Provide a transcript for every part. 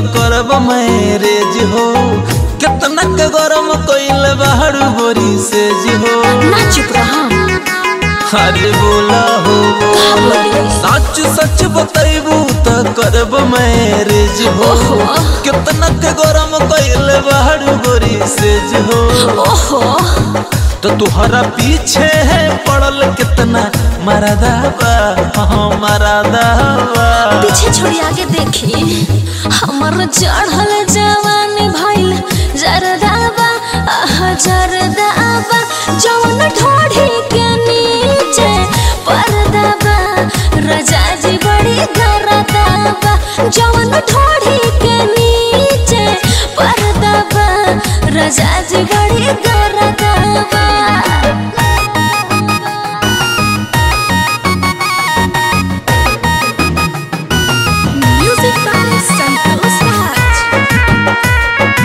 करब मैरेज हो कितना के गरम कइल बाहर बोरी से जी हो ना चुप रहा अरे बोला हो का बोली सच सच बतैबू त करब मैरेज हो ओहो। कितना के गरम कइल बाहर बोरी से जी हो ओहो तो तुहरा पीछे है पड़ल कितना मरदाबा हाँ मरदाबा पीछे छोड़ी आगे देखी हमर चढ़ल जवानी भइल जरदाबा आह जरदाबा जवन ढोढ़ी के नीचे परदाबा रजा जी बड़ी गरदाबा जवन ढोढ़ी के नीचे परदाबा रजा जी बड़ी गरदाबा Music by Santos Raj.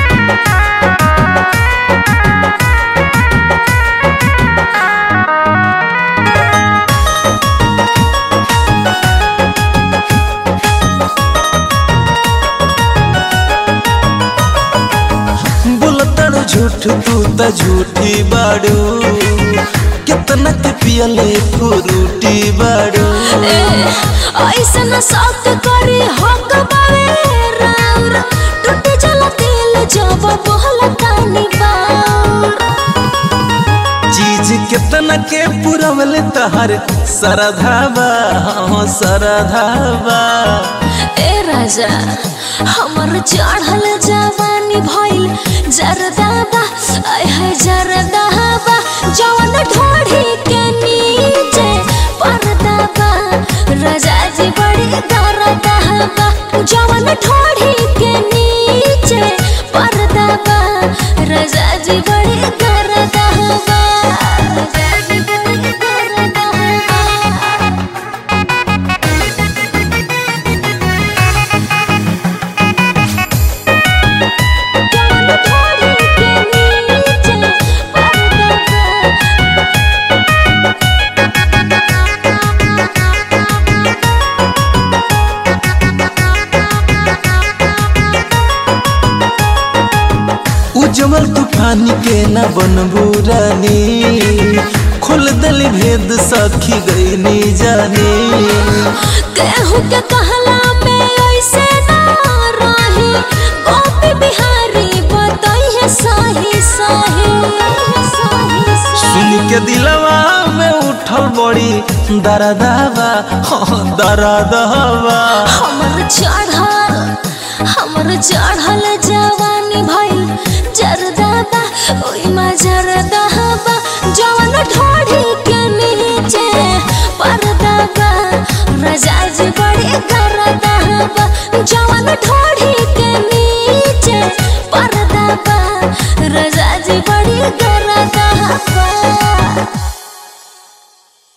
बोलतड़ झूठ तू त झूठी बाड़ू कितना के पियले फ्रूटी बाड़ू ए, ऐसन शौक करी हक बावे राउर टूट जला दिल जब बोल तानी बाउर चीज कितना के पुरवले तहर सरधावा हाँ सरधावा ए राजा हमर चढ़ल जवानी भइल जरदाबा आय है जरदाबा जवन ढोढ़ी के नीचे परदाबा राजा जी बड़ी दरदाबा जवन ढोढ़ी के नीचे परदाबा राजा जी बड़ी दरदाबा राजा जी बड़ी दरदाबा थोड़ी के नीचे परदाबा उज्जवल तूफान के न बनबू रानी खोल दल भेद सखी गईनी जानी केहू के कहला में ऐसे ना रही गोपी बिहारी बताई है साही साही सुन के दिलवा में उठल बड़ी दरदावा हाँ दरदावा हमर चढ़ल हमर चढ़ल जवानी भइल जरदाबा ओइ मा जरदा